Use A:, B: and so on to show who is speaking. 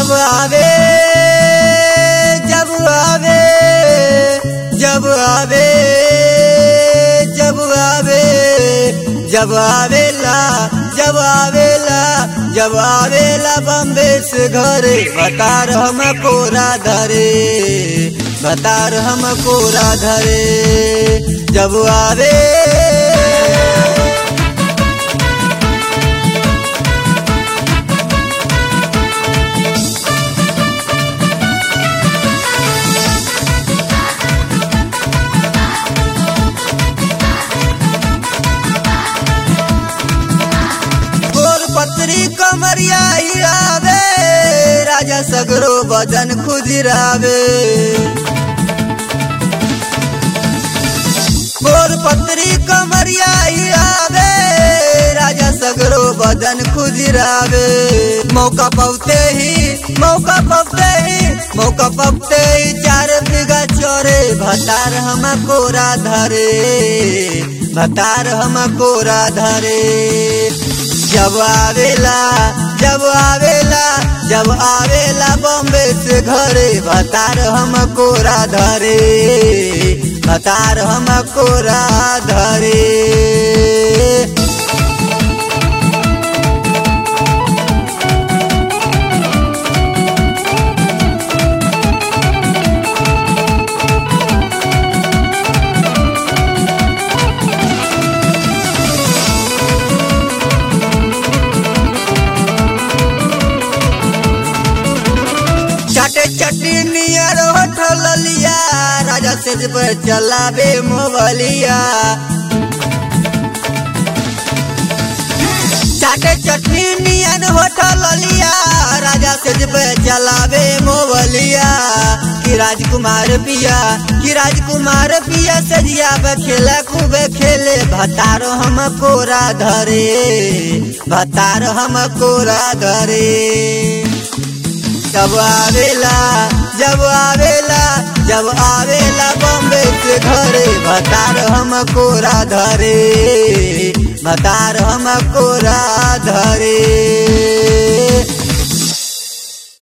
A: जब आवे जब आवे जब आवे जब आवे जब आवेला जब आवेला जब आवेला बम्बे से घरे बतार हम कोरा धरे बतार हम कोरा धरे जब आवे गोर पत्री कमरिया हिरावे राजा सगरो बदन खुजरावे गोर पत्री कमरिया हिरावे राजा सगरो बदन खुजरावे मौका पवते ही मौका पवते ही मौका पवते ही चार बीघा चोरे भतार हम कोरा धरे भतार हम कोरा धरे जब आवेला जब आवेला जब आवेला बॉम्बे से घरे भतार हम कोरा धरे भतार हम कोरा धरे चाटे चट्टी नियर होठल लिया राजा सेज पर चलावे मोबलिया चाटे चटनी नियन होठल लिया राजा सेज पे चलावे मोबलिया कि राजकुमार पिया कि राजकुमार पिया सजिया पे खेला खूबे खेले भतारो हम कोरा धरे भतारो हम कोरा धरे जब आवेला जब आवेला जब आवेला बॉम्बे से घरे भतार हम कोरा धरे भतार हम कोरा धरे